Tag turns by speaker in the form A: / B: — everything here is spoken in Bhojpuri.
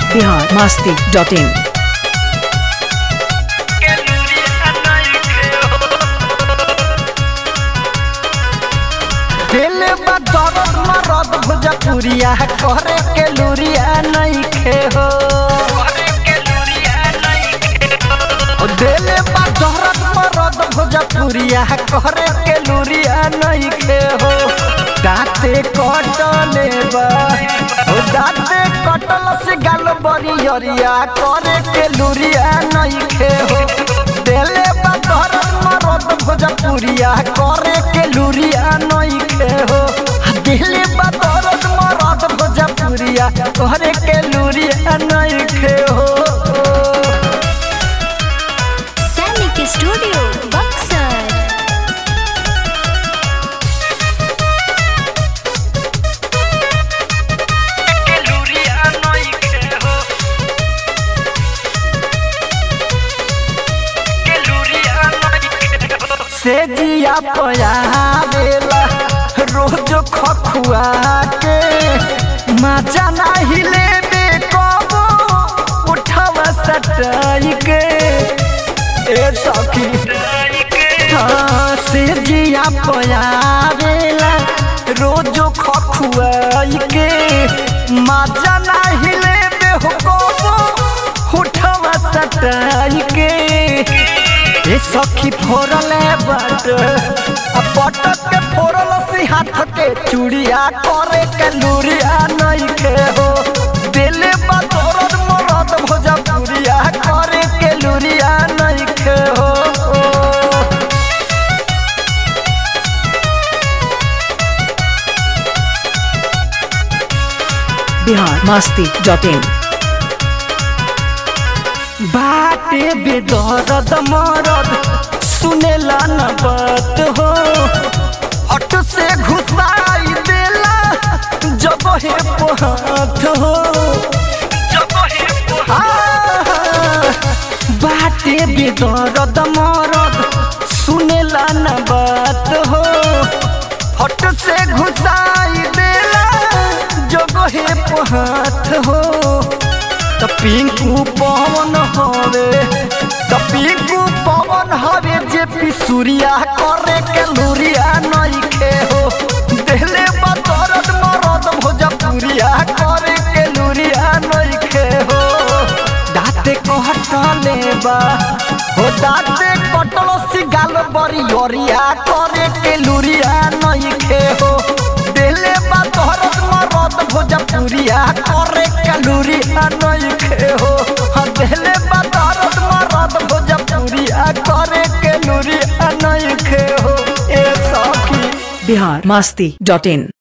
A: बिहार मास्ती डॉट इन
B: दिल बा दर्द मरद भुजपुरिया करे के लुरिया नइखे हो ओ दिल बा दर्द मरद भुजपुरिया करे के लुरिया नइखे हो दाँते कटले बा ओ दाँते कटल से गाल बरियरिया करे के लुरिया नइखे हो दिल बा दर्द मरद भुजपुरिया करे के लुरिया नइखे हो दिल बा दर्द मरद भुजपुरिया करे के लुरिया नइखे हो
C: सैनिक स्टूडियो बक्सर
B: से जिया पयावेला रोज खखुआ के मजा नाही लेबे कबो उठवा सटाई के ए सखी हाँ, से जिया पयावेला रोज खखुआई के मजा नाही लेबे हो कबो उठवा सटाई के ए सखी फोड़ल बट आ पटक के फोड़ल सी हाथ के चूड़िया करे के लूरिया नहीं के हो दिल बदौरत मरद भोजपुरिया करे के लूरिया नहीं के हो
A: बिहार मास्ती डॉट इन
B: बाटे बेदर्द मरद सुनेला न बात हो हट से घुसाई देला जब हे पहात हो आह, बाटे बेदर्द मरद सुनेला न बात हो हट से घुसाई देला जब हे पहात हो त पिंकू पवन हवे त पिंकू पवन हवे जे पिसुरिया करे के लुरिया नइखे हो देले बतरत मरद भोजपुरिया करे के लुरिया नइखे हो दाते कहटले बा हो दाते कटल सी गाल बरियरिया करे के लुरिया नइखे हो देले बतरत मरद भोजपुरिया करे के लुरिया नइखे हो हाँ, देले बतरत मरद भोजपुरिया करे के लुरिया नइखे हो ए सखी
A: बिहार मास्ती डॉट इन